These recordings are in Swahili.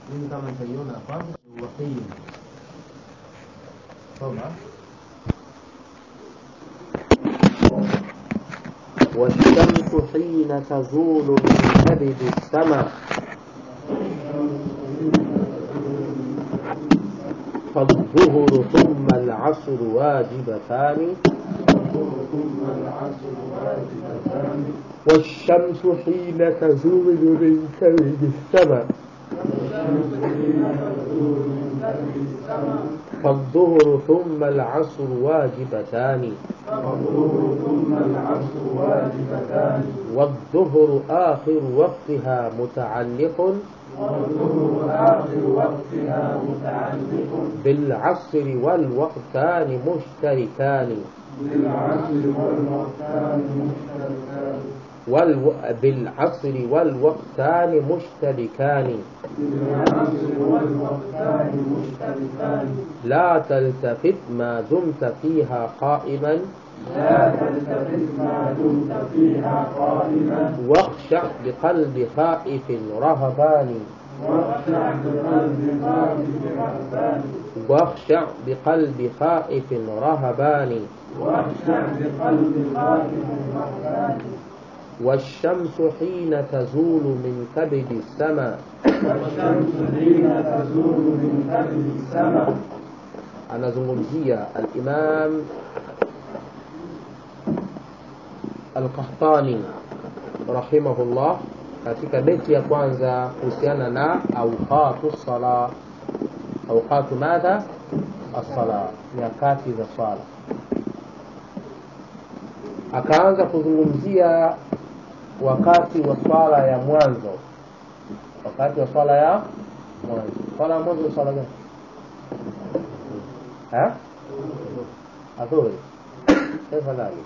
mimi kama nitaiona hapa waqim soma والشمس حين تزول من كبد السماء فالظهر ثم العصر واجبتان والشمس حين تزول من كبد السماء فالظهر ثم العصر واجبتان والظهر آخر وقتها متعلق بالعصر والوقتان مشتركان والو... بالعصر والوقتان مشتركان لا تلتفت ما دمت فيها قائما واخشع بقلب خائف رهبان واخشع بقلب خائف رهبان والشمس حين تزول من كبد السماء anazungumzia al-Imam al-Qahtani rahimahullah katika beti ya kwanza kuhusiana na awqatu sala awqatu madha as-sala nyakati za sala akaanza kuzungumzia wakati wa swala ya mwanzo wakati wa swala ya mwanzo swala ya mwanzo swala gani ها أظهر كيف ذلك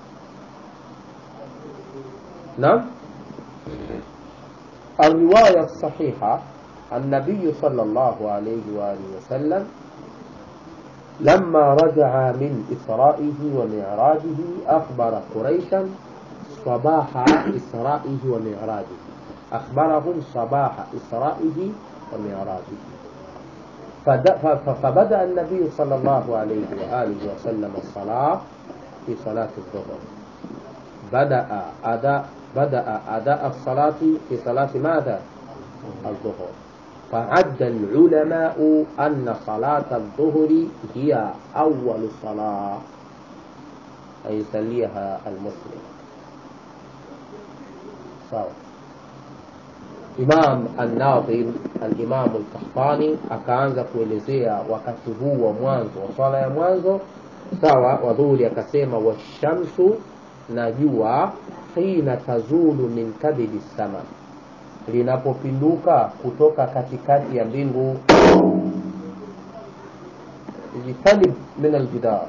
نعم الرواية الصحيحة النبي صلى الله عليه وآله وسلم لما رجع من إسرائه ومعراجه أخبر قريشا صباح إسرائه ومعراجه أخبرهم صباح إسرائه ومعراجه فبدأ النبي صلى الله عليه وآله وسلم الصلاة في صلاة الظهر بدأ أداء بدأ أداء الصلاة في صلاة ماذا؟ الظهر فعد العلماء أن صلاة الظهر هي أول صلاة أي يصليها المسلم صار Imam An-Nadhim al-Imam al-Qahtani akaanza kuelezea wakati huu wa mwanzo wa swala ya mwanzo sawa wa dhuhuri, akasema washamsu, na jua hina tazulu min kabidi sama, linapopinduka kutoka katikati ya mbingu. Ijtanib min aljidar,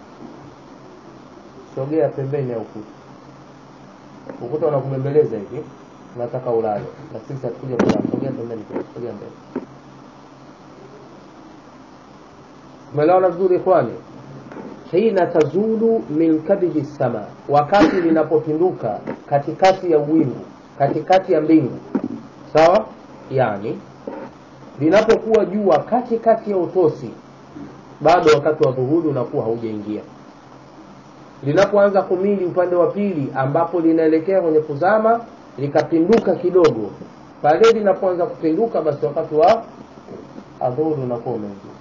sogea pembeni ya ukuta. Ukuta unakumembeleza hivi unataka ulale na sisi hatukuja kulala. Sogea pembeni, sogea mbele. Umeelewana vizuri ikhwani? Hina tazulu min kabidi sama, wakati linapopinduka katikati ya wingu, katikati ya mbingu, sawa. Yani linapokuwa jua katikati ya utosi, bado wakati wa dhuhuri unakuwa haujaingia. Linapoanza kumili upande wa pili, ambapo linaelekea kwenye kuzama likapinduka kidogo, pale linapoanza kupinduka, basi wakati wa adhuhuri unakuwa umeingia.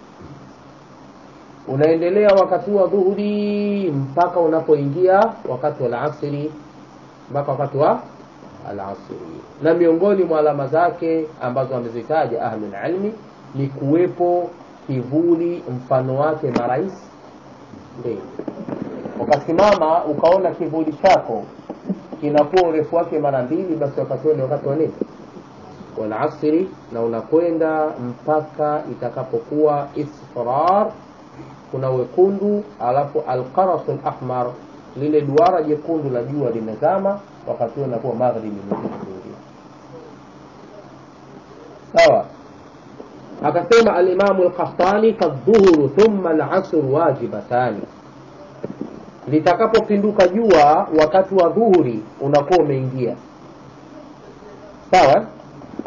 Unaendelea wakati wa dhuhuri mpaka unapoingia wakati wa alasiri, mpaka wakati wa alasiri. Na miongoni mwa alama zake ambazo amezitaja ahlul ilmi ni kuwepo kivuli mfano wake marais mbili. Ukasimama ukaona kivuli chako kinakuwa urefu wake mara mbili, basi wakati huo ni wakati wa nini? Wal asri, na unakwenda mpaka itakapokuwa isfrar, kuna wekundu, alafu alqarasul ahmar, lile duara jekundu la jua limezama, wakati huo inakuwa maghribi imeingia. Sawa. Akasema alimamu Alqahtani, fadhuhuru thumma alasru wajibatani litakapopinduka jua wakati wa dhuhuri unakuwa umeingia sawa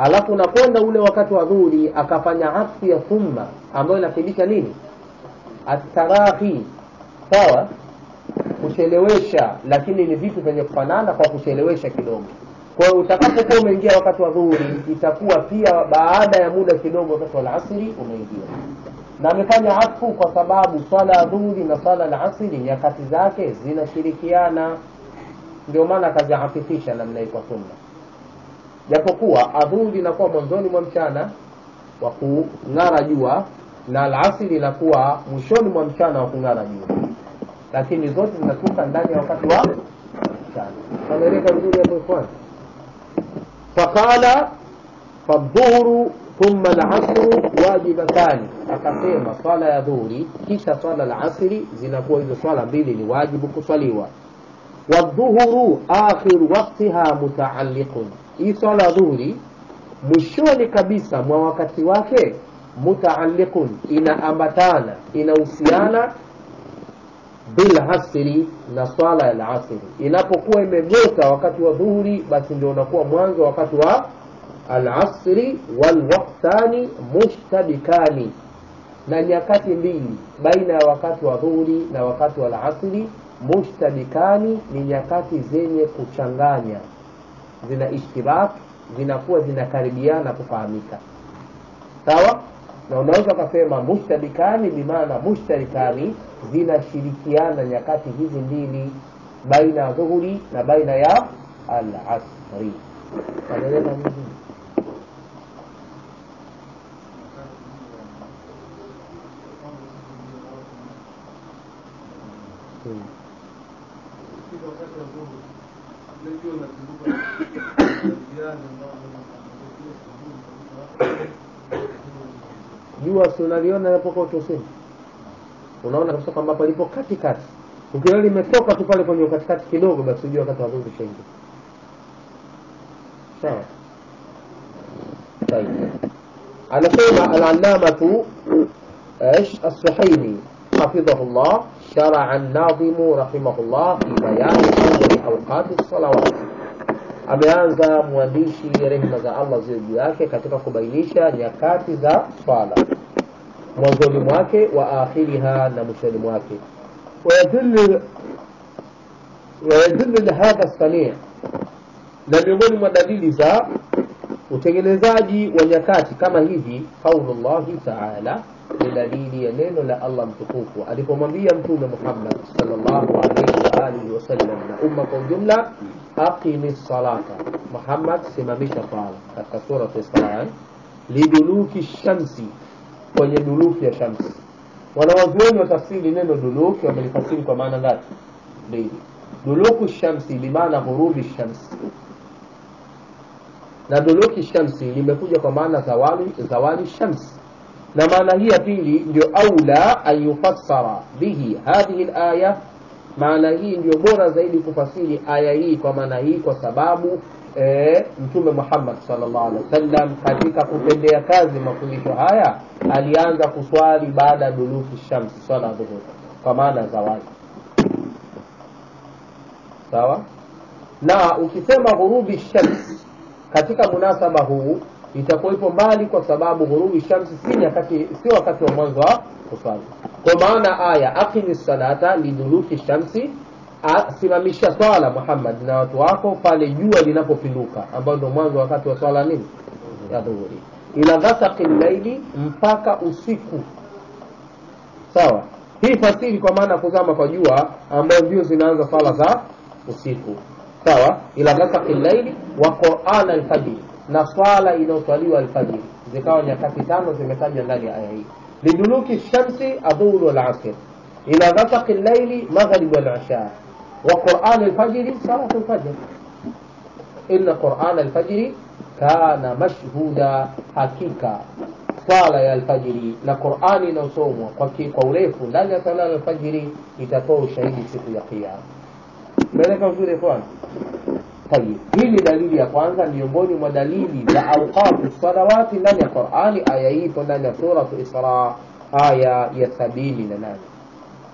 alafu unakwenda ule wakati wa dhuhuri akafanya atfu ya thumma ambayo inafundisha nini atarahi sawa kuchelewesha lakini ni vitu vyenye kufanana kwa kuchelewesha kidogo kwa hiyo utakapokuwa umeingia wakati wa dhuhuri itakuwa pia baada ya muda kidogo wakati wa alasiri umeingia na amefanya atfu kwa sababu swala ya dhuhuri na swala la asiri nyakati zake zinashirikiana ndio maana akaziafifisha namna hii kwa sunna japokuwa adhuhuri inakuwa mwanzoni mwa mchana wa kung'ara jua na alasiri inakuwa mwishoni mwa mchana wa kung'ara jua lakini zote zinatoka ndani ya wakati wa mchana ameleka vizuri hapo ikhwan faqala fadhuhuru thumma alasru wajibatani akasema swala ya dhuhuri kisha swala la asri zinakuwa hizo swala mbili ni wajibu kuswaliwa wadhuhuru akhiru waktiha mutaalliqun hii swala ya dhuhuri mwishoni kabisa mwa wakati wake mutaalliqun inaambatana inahusiana bilasri na swala ya lasri inapokuwa imegota wakati wa dhuhuri basi ndio unakuwa mwanzo wakati wa alasri walwaktani mushtabikani na nyakati mbili baina ya wakati wa dhuhuri na wakati wa alasri mushtabikani ni nyakati zenye kuchanganya zina ishtirak zinakuwa zinakaribiana kufahamika sawa na unaweza ukasema mushtabikani bimaana mushtarikani zinashirikiana nyakati hizi mbili baina ya dhuhuri na baina ya alasri anaeleza vizuri hmm. jua si unaliona napokuwa utosini unaona kabisa kwamba palipo katikati ukiona limetoka tu pale kwenye katikati kidogo basi ujua wakati wa dhuhuri shaingia sawa طيب anasema alallamatu ايش السحيمي حفظه الله شرع الناظم رحمه الله في بيان أول أوقات الصلوات ameanza mwandishi rehma za allah ziwe juu yake katika kubainisha nyakati za swala mwanzoni mwake wa akhiriha na mwishoni mwake wayadulu lihadha sanii na miongoni mwa dalili za utengenezaji wa nyakati kama hivi qaulullahi taala ni dalili ya neno la allah mtukufu alipomwambia mtume muhammad salllahu alaihi waalihi wasallam na umma kwa ujumla aqimi salata muhammad simamisha swala katika surat isran liduluki shamsi kwenye duluki ya shamsi wanawazuoni wa tafsiri neno duluki wamelifasiri kwa maana ngapi mbili duluku shamsi bimaana ghurubi shamsi na duluki shamsi limekuja kwa maana zawali zawali shamsi na maana hii ya pili ndio aula an yufassara bihi hadhihi laya maana hii ndio bora zaidi kufasiri aya hii kwa maana hii kwa sababu e, mtume muhammad salllah alih wasallam katika kutendea kazi mafundisho haya alianza kuswali baada ya duluki shamsi swala ya dhuhuri kwa maana zawadi sawa na ukisema ghurubi shams katika munasaba huu itakuwa ipo mbali kwa sababu ghurubi shamsi si nyakati sio wakati wa mwanzo wa kuswali kwa maana aya aqimi salata liduluki shamsi simamisha swala muhammad na watu wako pale jua linapopinduka ambayo ndio mwanzo wakati wa swala nini ya dhuhuri ila ghasaqi llaili mpaka usiku sawa hii fasiri kwa maana kuzama kwa jua ambayo ndio zinaanza swala za usiku sawa ila ghasaqi llaili wa quran alfajiri na swala inayoswaliwa alfajiri zikawa nyakati tano zimetajwa ndani ya aya hii liduluki shamsi adhuru walasir ila ghasaqi llaili maghrib walisha wa quran alfajiri salatu lfajr inna quran alfajiri kana mashhuda hakika swala ya alfajiri na qurani inayosomwa kwa, kwa urefu ndani ya sala ya alfajiri itatoa ushahidi siku ya kiama meleka vizuri kwanza tayib hii ni dalili ya kwanza miongoni mwa dalili za auqatu salawati ndani ya qurani aya hii ipo ndani ya suratu isra aya ya sabini na nane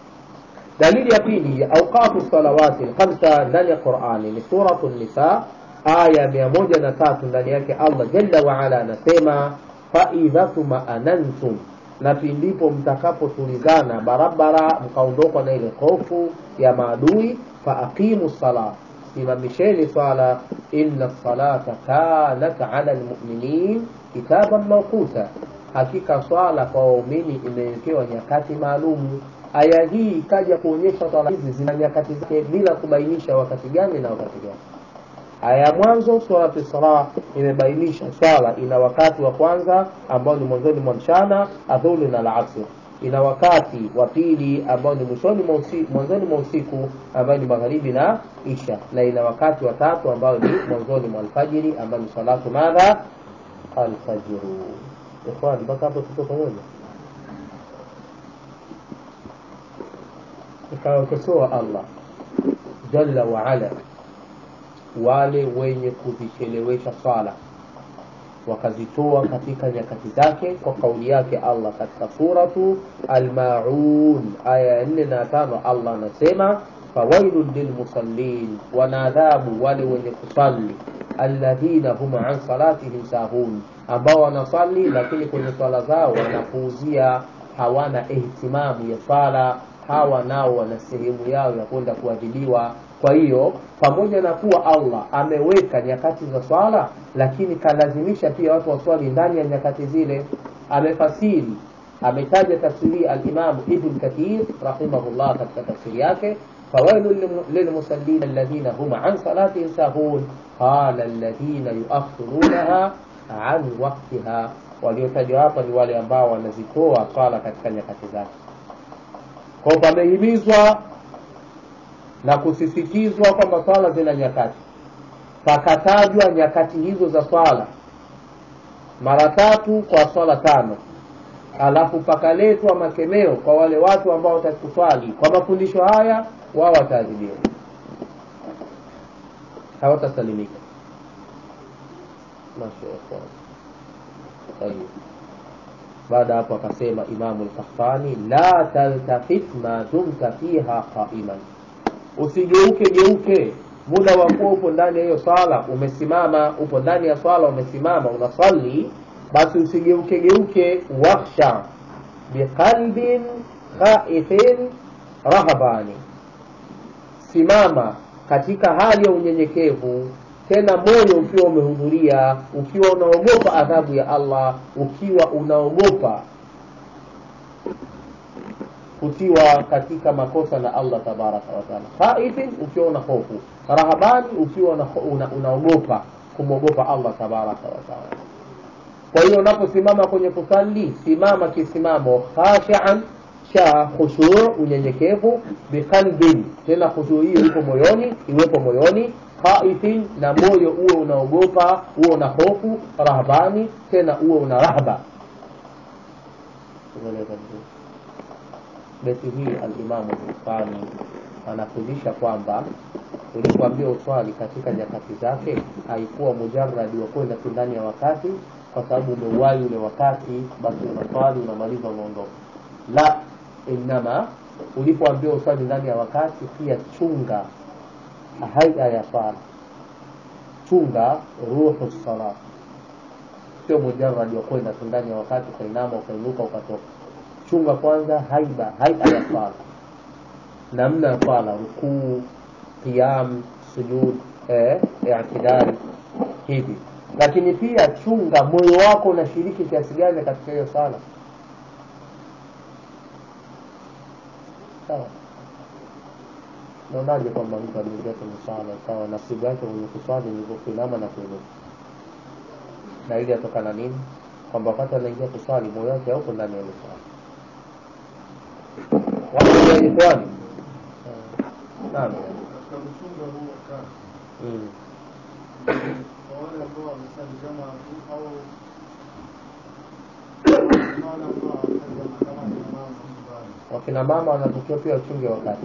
dalili ya pili ya auqatu salawati lkhamsa ndani ya qurani ni suratu nisa aya mia moja na tatu ndani yake allah jalla waala anasema faidha tumaanantum na pindipo mtakapotulizana barabara mkaondokwa na ile hofu ya maadui faaqimu sala simamisheni swala inna salata kanat ala lmuminin kitaban mawquta hakika swala kwa waumini imewekewa nyakati maalumu aya hii ikaja kuonyesha swala hizi zina nyakati zake bila kubainisha wakati gani na wakati gani aya ya mwanzo surati Isra imebainisha swala ina wakati wa kwanza ambao ni mwanzoni mwa mchana adhuri na alasr ina wakati wa pili ambao ni mwishoni mwa usiku mwanzoni mwa usiku ambao ni magharibi na isha na ina wakati wa tatu ambao ni mwanzoni mwa alfajiri ambao ni salatu madha alfajiru ikhwan mpaka hapo tuko pamoja ikawakosoa allah jalla waala wale wenye kuzichelewesha swala wakazitoa katika nyakati zake kwa kauli yake allah katika suratu almaun aya ya nne na tano allah anasema fawailun lilmusallin wanaadhabu wale wenye kusali alladhina hum an salatihim sahun ambao wanasali lakini kwenye swala zao wanapuuzia hawana ihtimamu ya swala hawa nao wana sehemu yao ya kwenda kuadhibiwa kwa hiyo pamoja na kuwa allah ameweka nyakati za swala lakini kalazimisha pia watu waswali ndani ya nyakati zile amefasiri ametaja tafsiri alimamu ibn kathir rahimahullah katika tafsiri yake fawailu lilmusallin alladhina hum an salatihim sahun qala alladhina yuakhirunaha an waktiha waliotajwa hapa ni wale ambao wanazitoa swala katika nyakati zake kwa pamehimizwa na kusisitizwa kwamba swala zina nyakati pakatajwa nyakati hizo za swala mara tatu kwa swala tano alafu pakaletwa makemeo kwa wale watu ambao watakuswali kwa mafundisho haya wao wataadhibiwa hawatasalimika baada hapo akasema imamu lkahtani la taltafit ma dumta fiha qaiman usigeuke geuke muda wa kuwa upo ndani ya hiyo swala umesimama upo ndani ya swala umesimama unasali basi usigeuke geuke wakhsha biqalbin khaifin rahabani simama katika hali ya unyenyekevu tena moyo ukiwa umehudhuria ukiwa unaogopa adhabu ya allah ukiwa unaogopa kutiwa katika makosa na allah tabaraka wataala khaifin ukiwa una hofu rahabani ukiwa unaogopa una, una kumwogopa allah tabaraka wataala kwa hiyo unaposimama kwenye kusali simama kisimamo khashian cha khushuu unyenyekevu biqalbin tena khushuu hiyo ipo moyoni iwepo moyoni khaifin na moyo uwe unaogopa uwe una hofu rahbani tena uwe una rahba beti hii alimamu bukani anafundisha kwamba ulipoambia uswali katika nyakati zake haikuwa mujaradi wa kwenda tu ndani ya wakati kwa sababu umeuwai ule wakati basi unaswali unamaliza unaondoka la inama ulipoambia uswali ndani ya wakati pia chunga haia ya swala chunga ruhu sala sio mujaradi wa kwenda tu ndani ya wakati ukainama ukainuka ukatoka chunga kwanza haiba haia ya swala namna ya swala rukuu qiyam sujud eh, i'tidali hivi lakini pia chunga moyo wako unashiriki kiasi gani katika hiyo sala sawa naonaje kwamba mtu ameingia kwenye swala sawa nasibu yake mwenye kuswali ni kuinama na kuinuka na ili atokana nini kwamba wakati anaingia kuswali moyo wake hauko ndani ya ile swala waikwani naam katika kuchunga huu wakati mm. kwa wale ambao wamesali kama tu au wale ambao hawasali kama kama kina mama nyumbani wakina mama wanatakiwa pia wachunge wakati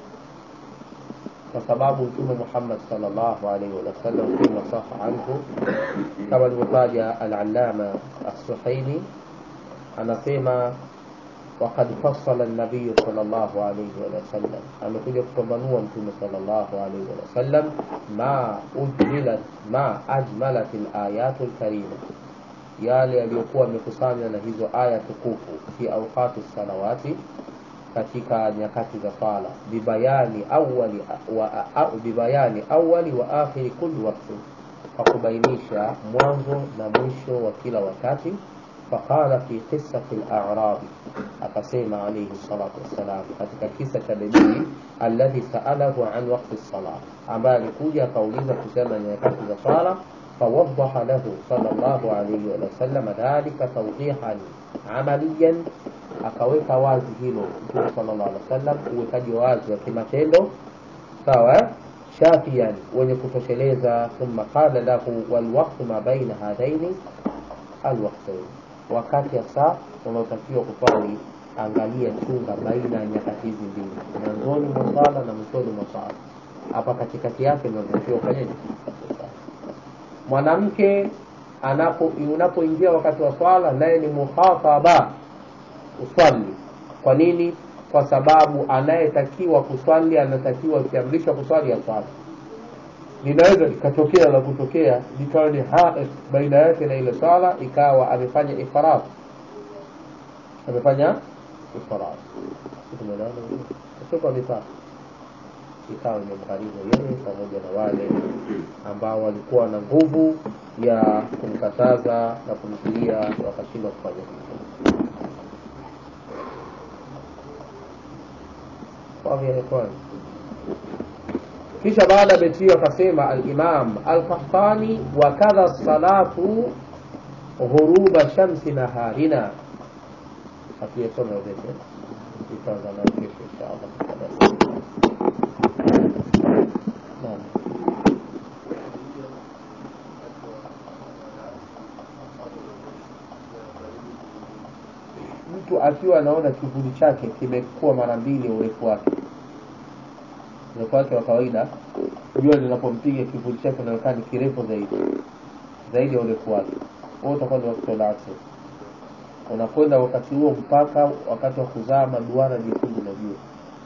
kwa sababu mtume muhammad salllahu alaihi wasallam fima saha anhu kama alivyotaja alalama assuhaini anasema وقد فصل النبي صلى الله عليه وسلم amekuja kupambanua mtume صلى الله عليه وسلم ما أجملت ما أجملت الآيات الكريمة yale yaliyokuwa yamekusanywa na hizo aya tukufu fi awqati salawati katika nyakati za sala bibayani awali wa, a, bibayani awali wa akhiri kulli wakti kwa kubainisha mwanzo na mwisho wa kila wakati faqala fi qissati al-a'rabi akasema alayhi salatu wassalam katika kisa cha bebii alladhi sa'alahu an waqti as-salah ambaye alikuja akauliza kusema nyakati za sala فوضح له صلى الله عليه وسلم ذلك توضيحا عمليا akaweka wazi hilo mtume sallallahu alaihi wasallam uwekaji wazi wa kimatendo sawa shafian wenye kutosheleza thumma qala lahu walwaqtu ma baina hadaini alwaqtain wakati hasa unaotakiwa kuswali angalia chunga baina ya nyakati hizi mbili mwanzoni mwa sala na mwishoni mwa sala hapa katikati yake ndio unatakiwa ufanyeje mwanamke anapo unapoingia wakati wa swala naye ni muhataba uswali kwa nini kwa sababu anayetakiwa kuswali anatakiwa kiamrishwa kuswali ya swala linaweza likatokea la kutokea likawa ni haid baina yake na ile swala ikawa amefanya ifrat amefanya ifrat tumeelewana kwa mifano ikawa imemgharimu yeye pamoja na wale ambao walikuwa na nguvu ya kumkataza na kumzuia wakashindwa kufanya hivyo kisha baada ya beti hiyo akasema alimam alqahtani wa kadha salatu ghuruba shamsi naharina hatuyasoma beti itaanza nayo kesho inshallah naam mtu akiwa anaona kivuli chake kimekuwa mara mbili ya urefu wake urefu wake wa kawaida jua linapompiga kivuli chake kinaonekana ni kirefu zaidi zaidi ya urefu wake huo utakuwa ni wakati wa asr unakwenda wakati huo mpaka wakati wa kuzama duara jekundu la jua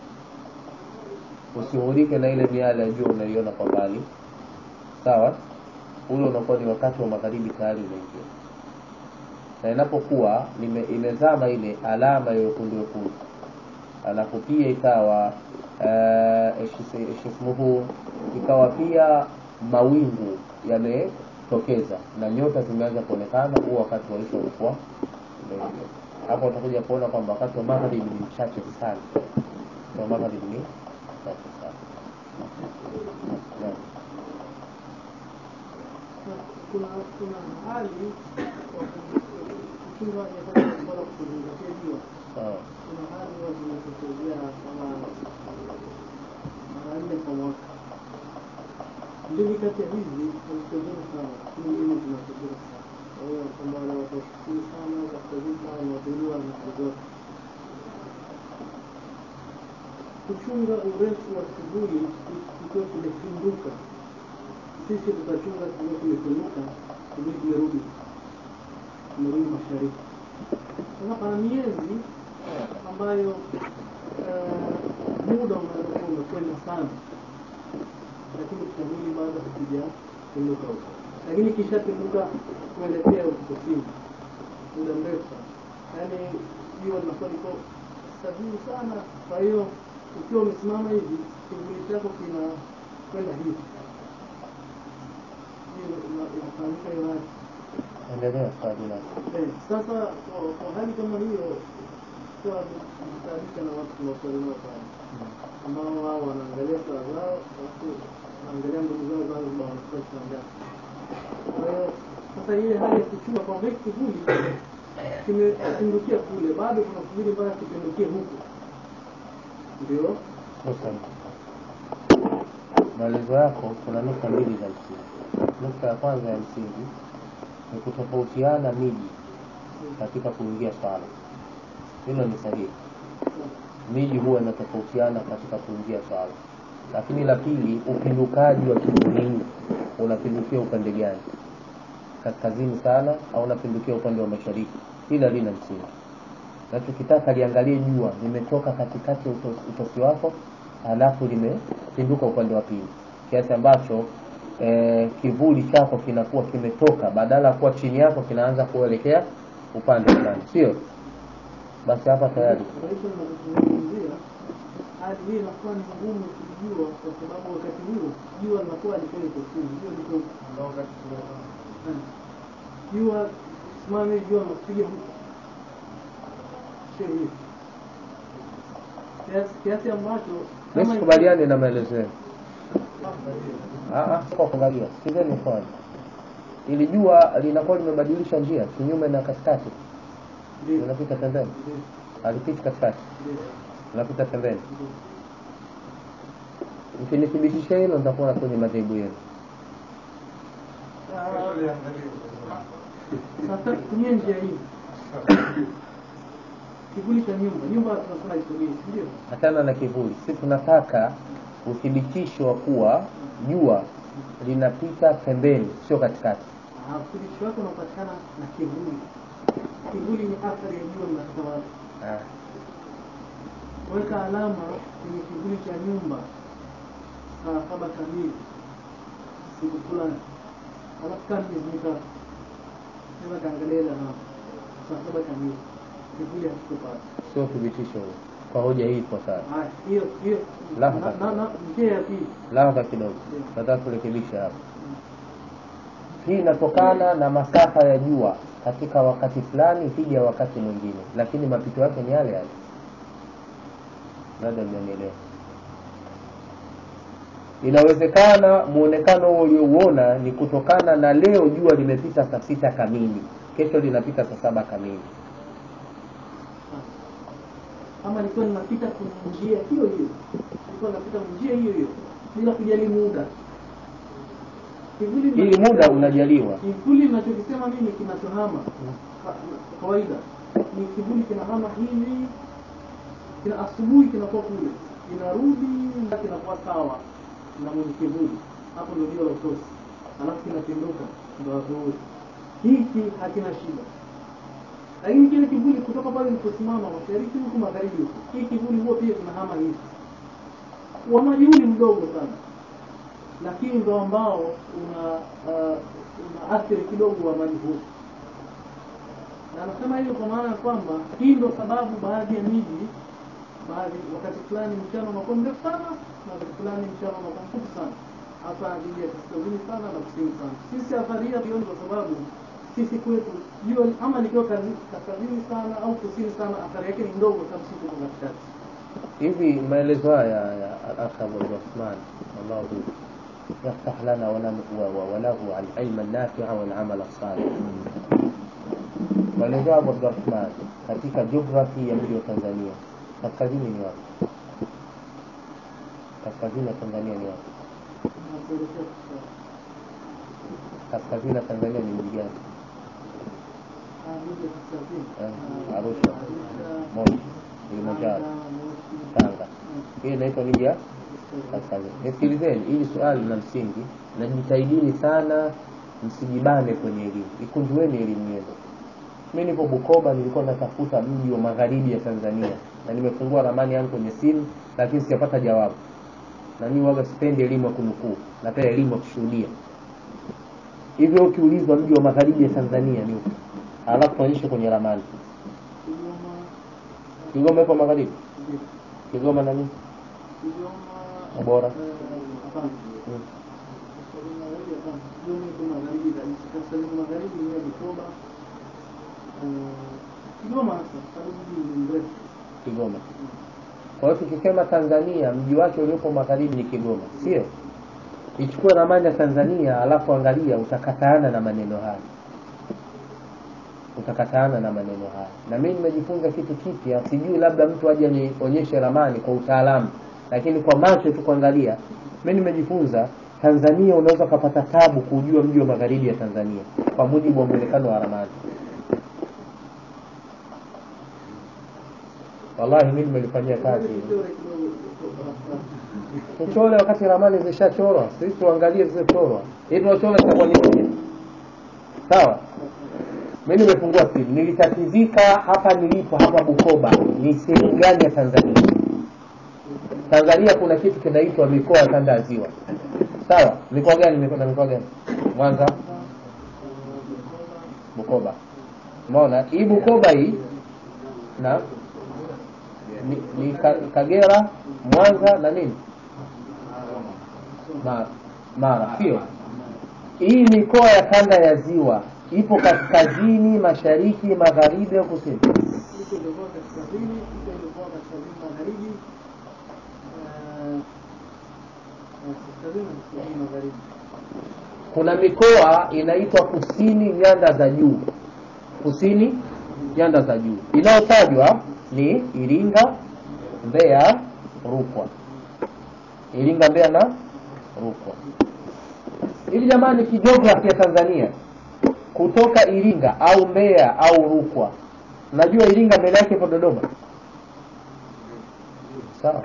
usihurike na ile miale ya jua unaiona kwa mbali sawa ule unakuwa ni wakati wa magharibi tayari unaingia na inapokuwa imezama ile alama ya wekundu wekundu alafu pia ikawa ishismuhu uh, ikawa pia mawingu yametokeza na nyota zimeanza kuonekana huo wakati wa isha ulikuwa hapo utakuja kuona kwamba wakati wa magharibi ni mchache sana wa magharibi ni mchache sana kuna kuna hali kuchunga nyakati za swala kuzingatia jua sawa kuna hali huwa zinatokezea kama mara nne kwa mwaka mbili kati ya hizi hazitokei sana lakini mbili zinatokea sana kwa hiyo kama wale watafikiri sana katika vita wanaodhuriwa na zote kuchunga urefu wa kivuli kikiwa kimepinduka sisi tutachunga kikiwa kimepinduka kivuli kimerudi kimerudi mashariki sasa pana miezi ambayo uh, muda unaweza kuwa umekwenda sana lakini kivuli bado hakijapinduka huko lakini kishapinduka kuelekea huko kusini muda mrefu sana yaani jua linakuwa liko sahihi sana kwa hiyo ukiwa umesimama hivi kivuli chako kinakwenda hivi hiyo ina- inafahamika hiyo hali endelea swali lako Eh, sasa kwa, kwa hali kama hiyo kuwa kujitaabisha na watu tunaosali nao pale ambao wao wanaangalia saa zao alafu wanaangalia ndugu zao Zanzibar wanafika saa ngapi. Kwa hiyo sasa ile hali ya kuchunga kwamba hiki kivuli kimepindukia kule, bado kuna kivuli mpaka kipindukie huku, ndio Sasa maelezo yako kuna nukta mbili za msingi. Nukta ya kwanza ya msingi ni kutofautiana miji katika kuingia swala. Hilo ni sahihi. Miji huwa inatofautiana katika kuingia swala, lakini la pili, upindukaji wa kivuli unapindukia upande gani? Kaskazini sana au unapindukia upande wa mashariki? Hili halina msingi. nachokitaka liangalie jua limetoka katikati ya uto- utosi wako halafu limepinduka upande wa pili kiasi ambacho eh, kivuli chako kinakuwa kimetoka badala ya kuwa chini yako kinaanza kuelekea upande fulani sio basi hapa tayari Maisha ninazozungumzia hali hii inakuwa ni ngumu kujua kwa sababu wakati huo jua linakuwa liko liko chini, jua liko Eh. jua simame, jua linakupiga huku sio hivi kiasi kiasi ambacho mi kama sikubaliani na maelezo yenu Ah, ah, sio kwa kuangalia sikizeni kwanza ili jua linakuwa limebadilisha njia kinyume na katikati Ndio, linapita pembeni ndio, alipiti katikati ndio, linapita pembeni ndio. mkinithibitisha hilo nitakuwa kwenye madhehebu yenu Sasa tumie njia hii, kivuli cha nyumba. Nyumba tunasema historia, si ndio? hachana na kivuli si tunataka uthibitisho wa kuwa jua linapita pembeni sio katikati Ah, Uthibitisho wake unapatikana na kivuli. Kivuli ni athari ya jua linapita wapi. ah. Weka alama kwenye kivuli cha nyumba saa saba kamili siku fulani, alafu kaa miezi mitatu, nenda kaangalia ile alama saa saba kamili, kivuli hakikupata. sio uthibitisho huo kwa hoja hii ifuatayo Haya, hiyo hiyo Lahadha na- na- kidogo. na- njia ya pili lahadha kidogo nataka kurekebisha hapa hii inatokana na masafa ya jua katika wakati fulani dhidi ya wakati mwingine lakini mapito yake ni yale yale labda mnanielewa inawezekana muonekano huo uliouona ni kutokana na leo jua limepita saa sita kamili kesho linapita saa saba kamili kama nilikuwa ninapita kwenye njia hiyo hiyo, nilikuwa napita kwenye njia hiyo hiyo bila kujali muda. Kivuli ili muda unajaliwa kivuli ninachokisema mimi kinachohama ka- kawaida ni kivuli kinahama hivi, kina asubuhi kinakuwa kule, kinarudi na kinakuwa sawa na mwenye kivuli, hapo ndio jua la utosi, alafu kinapinduka ndio adhuhuri. Hiki hakina shida lakini kile kivuli kutoka pale niliposimama mashariki huku magharibi huku, hii kivuli huo pia kinahama hivi, wa maji huu ni mdogo sana, lakini ndo ambao una uh, una athiri kidogo wa maji huu. Na anasema hivyo kwa maana ya kwamba hii ndo sababu baadhi ya miji baadhi wakati fulani mchana unakuwa mrefu sana na wakati fulani mchana unakuwa mfupi sana, hasa miji ya kaskazini sana na kusini sana. Sisi athari hii hatuioni kwa sababu sisi kwetu jua ama likiwa kazi- kaskazini sana au kusini sana, athari yake ni ndogo, sababu sisi tuko katikati. hivi maelezo haya ya al-akh Abu Rahman Allahu yaftah lana wa lam- wa- wa- wa lahu al-ilma an-nafi'a wal 'amal as-salih maelezo ya Abu Rahman katika geography ya mji wa Tanzania kaskazini ni wapi kaskazini ya Tanzania ni wapi Na kuelekea katika kaskazini ya Tanzania ni mji gani ah, miji ya kaskazini Eh, Ah, Arusha. Arusha, Moshi Kilimanjaro Tanga, Moshi, Tanga ah, hii inaitwa miji ya kaskazini. kaskazini. Nisikilizeni, hili swali la msingi na jitahidini sana, msijibane kwenye elimu, ikunjueni elimu yenu. Mimi nipo Bukoba, nilikuwa natafuta mji wa magharibi ya Tanzania na nimefungua ramani yangu kwenye simu, lakini sijapata jawabu. Na mimi waga sipendi elimu ya kunukuu, napenda elimu ya kushuhudia. Hivyo ukiulizwa mji wa magharibi ya Tanzania ni upi, alafu tuonyeshe kwenye ramani. Kigoma, Kigoma ipo magharibi? ndio. Kigoma na nini? Kigoma, Tabora. eh, hapana. Mm. Kaskazini magharibi, hapana. Kigoma iko magharibi kabisa. Kaskazini magharibi ni ya Bukoba. Eh, Kigoma hasa, sababu mji ni mrefu. Kigoma. Kwa hiyo tukisema Tanzania mji wake uliopo magharibi ni Kigoma, sio? Ichukue ramani ya Tanzania alafu angalia, utakataana na maneno haya, utakataana na maneno haya. Na mimi nimejifunza kitu kipya, sijui labda mtu aje nionyeshe ramani kwa utaalamu, lakini kwa macho tu kuangalia, mimi nimejifunza Tanzania unaweza ukapata tabu kujua mji wa magharibi ya Tanzania kwa mujibu wa muonekano wa ramani. Wallahi mimi nimelifanyia kazi hilo. Kichore kidogo. tuchore wakati ramani zishachorwa sisi tuangalie zilizochorwa hii tunachora zitakuwa ni mpya sawa mi nimefungua simu nilitatizika hapa nilipo hapa bukoba ni sehemu gani ya tanzania tanzania kuna kitu kinaitwa mikoa ya kanda ya ziwa sawa mikoa gani mikoa na mikoa gani mwanza bukoba umeona hii bukoba hii na ni, ni Ka- kagera mwanza na nini mara mara sio hii mikoa ya kanda ya ziwa ipo kaskazini mashariki magharibi au kusini Iko ilikuwa kaskazini, iko ilikuwa kaskazini magharibi, eh, eh, kaskazini na kusini magharibi. kuna mikoa inaitwa kusini nyanda za juu kusini nyanda za juu inayotajwa ni iringa mbeya rukwa iringa mbeya na rukwa hivi jamani kijiografia ya tanzania kutoka iringa au mbeya au rukwa najua iringa mbele yake ipo dodoma sawa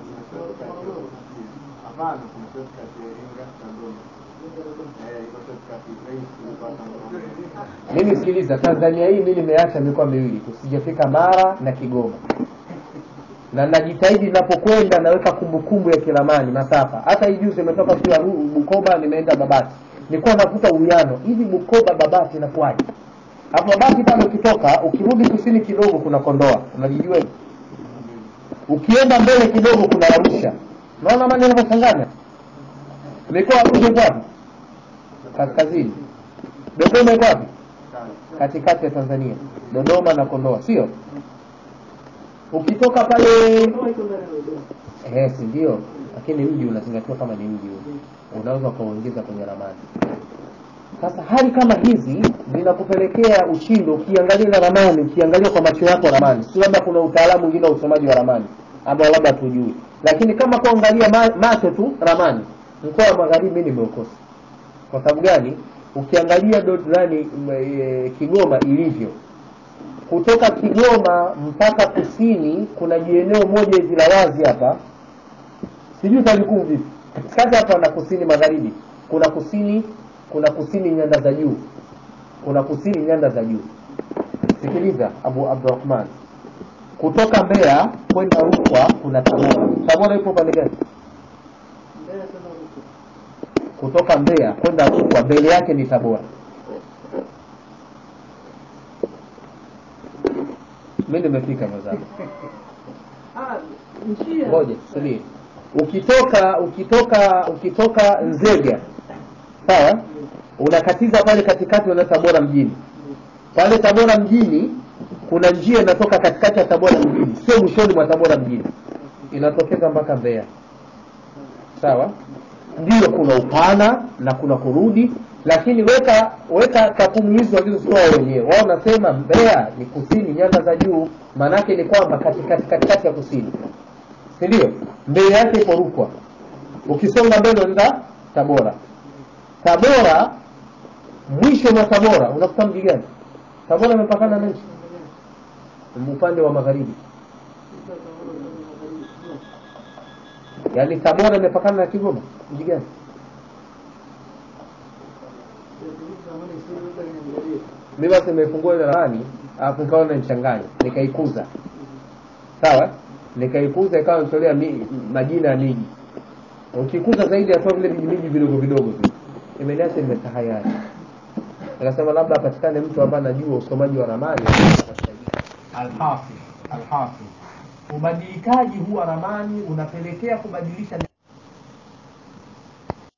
Hapana, kuna shortcut ya Iringa na Dodoma. Eh, iko shortcut rahisi kupata Dodoma. mimi sikiliza tanzania hii mi nimeacha mikoa miwili tu sijafika mara na kigoma na najitahidi ninapokwenda naweka kumbukumbu ya kiramani masafa hata hii juzi imetoka tu ya Ru- bukoba nimeenda babati nilikuwa navuta uwiano hivi bukoba babati inakuwaje hapo babati pale ukitoka ukirudi kusini kidogo kuna kondoa unajijua hivi ukienda mbele kidogo kuna arusha naona mani inavyochanganya mikoa arusha iko wapi kaskazini dodoma iko wapi katikati ya tanzania dodoma na kondoa sio ukitoka pale Kondoa iko ndani ya Dodoma. eh, si ndio lakini mji unazingatiwa kama ni mji huo unaweza ukauingiza kwenye ramani sasa hali kama hizi zinakupelekea ushindo ukiangalia na ramani ukiangalia kwa macho yako ramani si labda kuna utaalamu mwingine wa usomaji wa ramani ambao labda tujui lakini kama kuangalia ma, macho tu ramani mkoa wa magharibi mi nimeukosa kwa sababu gani ukiangalia do- nani m- e, kigoma ilivyo kutoka kigoma mpaka kusini kuna jieneo moja hivi la wazi hapa sijui talikuu vipi katikati hapa na kusini magharibi kuna kusini kuna kusini nyanda za juu kuna kusini nyanda za juu sikiliza abu abdurahman kutoka mbeya kwenda rukwa kuna tabora tabora ipo pande gani Mbeya kwenda Rukwa. kutoka mbeya kwenda rukwa mbele yake ni tabora mi nimefika mwenzangu Ah, njia ngoja subiri ukitoka ukitoka ukitoka nzega sawa unakatiza pale katikati unaenda tabora mjini pale tabora mjini kuna njia inatoka katikati ya tabora mjini sio mwishoni mwa tabora mjini inatokeza mpaka mbeya sawa ndio kuna upana na kuna kurudi lakini weka weka takwimu hizo walizozitoa wenyewe wao wanasema mbeya ni kusini nyanda za juu maanake ni kwamba katikati katikati ya kusini si ndio mbele yake ipo rukwa ukisonga mbele unaenda tabora tabora mwisho mwa tabora unakuta mji gani tabora imepakana na nchi upande wa magharibi yaani tabora imepakana na kigoma mji gani mi basi nimefungua ile ramani alafu nikaona nichanganya nikaikuza sawa nikaikuza ikawa nitolea mi, majina ya miji ukikuza zaidi atoa vile vijimiji vidogo vidogo tu imeniacha nimetahayari nikasema labda apatikane mtu ambaye anajua usomaji wa ramani alhafidh alhafidh ubadilikaji huu wa ramani unapelekea kubadilisha